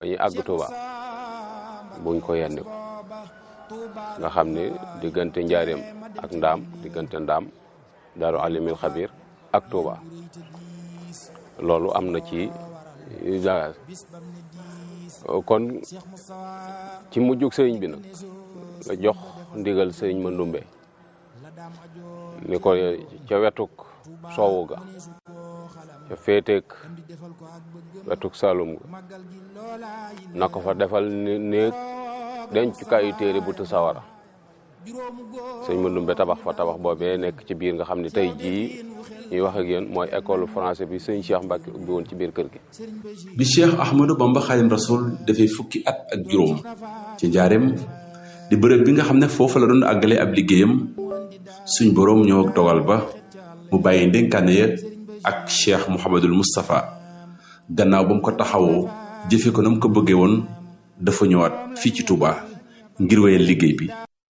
dañuy àgg Touba buñ ko yenni ko nga xam ne diggante njaareem ak ndaam diggante ndaam daaru alimil xabir ak Touba loolu am na ci bagage kon ci mujjug sëriñ bi nag nga jox ndigal sëriñ Mandumbe ni ko ca wetuk soowu ga ca féeteek wetuk Saalum ga na ko fa defal néeg dencukaayu téere bu tu sawara sëñ Mandumbe tabax fa tabax boobee nekk ci biir nga xam ne tey jii ñuy wax ak yéen mooy école français bi sëñ Cheikh Mbacke ubbi woon ci biir kër gi. bi Cheikh Ahmadou Bamba Xaadim Rasul dafay fukki at ak juróom ci njaareem di bërëb bi nga xam ne foofu la doon àggale ab liggéeyam suñ boroom ñëw ak dogal ba mu bàyyi ndénkaane ya ak Cheikh Mouhamadul Moustapha gannaaw ba mu ko taxawoo jëfe ko na mu ko bëggee woon dafa ñëwaat fii ci Touba ngir wéyal liggéey bi.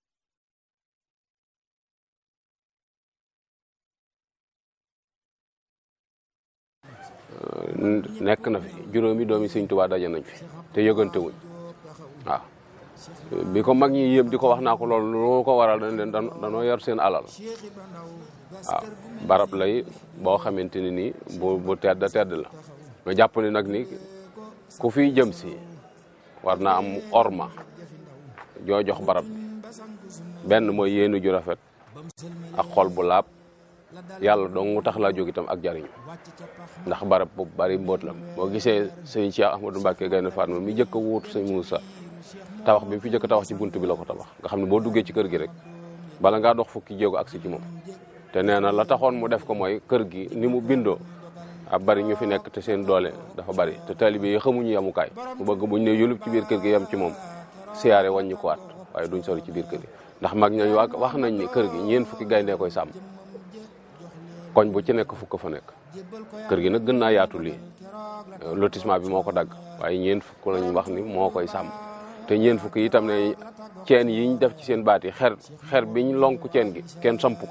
nekk na fi juróomi doomi sëñ Tuubaa daje nañ fi te yëgante wuñ waaw bi ko mag ñi yëpp di ko wax naa ko loolu loo ko waral dañ leen danoo yor seen alal waaw barab lay boo xamante ni nii bu bu tedd tedd la nga jàpp ni nag ni ku fiy jëm si war naa am orma joo jox barab bi benn mooy yéenu ju rafet ak xol bu laab yàlla dong mu tax laa jóg itam ak jariñu ndax barab bu bari mbóot la boo gisee sëñ Cheikh Ahmadou Mbacke Gaynde Fatma mi njëkk a wuutu sëñ Moussa tabax bi mu fi njëkk a tabax ci bunt bi la ko tabax nga xam ne boo duggee ci kër gi rek bala ngaa dox fukki jéego agsi ci moom te nee na la taxoon mu def ko mooy kër gi ni mu bindoo ab bari ñu fi nekk te seen doole dafa bari te taalibe yi xamuñu yamukaay mu bëgg buñ ne yulub ci biir kër gi yem ci moom siyaare wàññi ko waat waaye duñ sori ci biir kër gi ndax mag ñañ wax nañ ni kër gi ñeen fukki gayndee koy sàmm koñ bu ci nekk fukk fa nekk kër gi nag gën naa yaatu lii lotissement bi moo ko dagg waaye ñeen fukk lañ wax ni moo koy sàmm te ñeen fukk itam ne ceen yi ñu def ci seen baat yi xer xer biñ lonk ceen gi kenn samp ko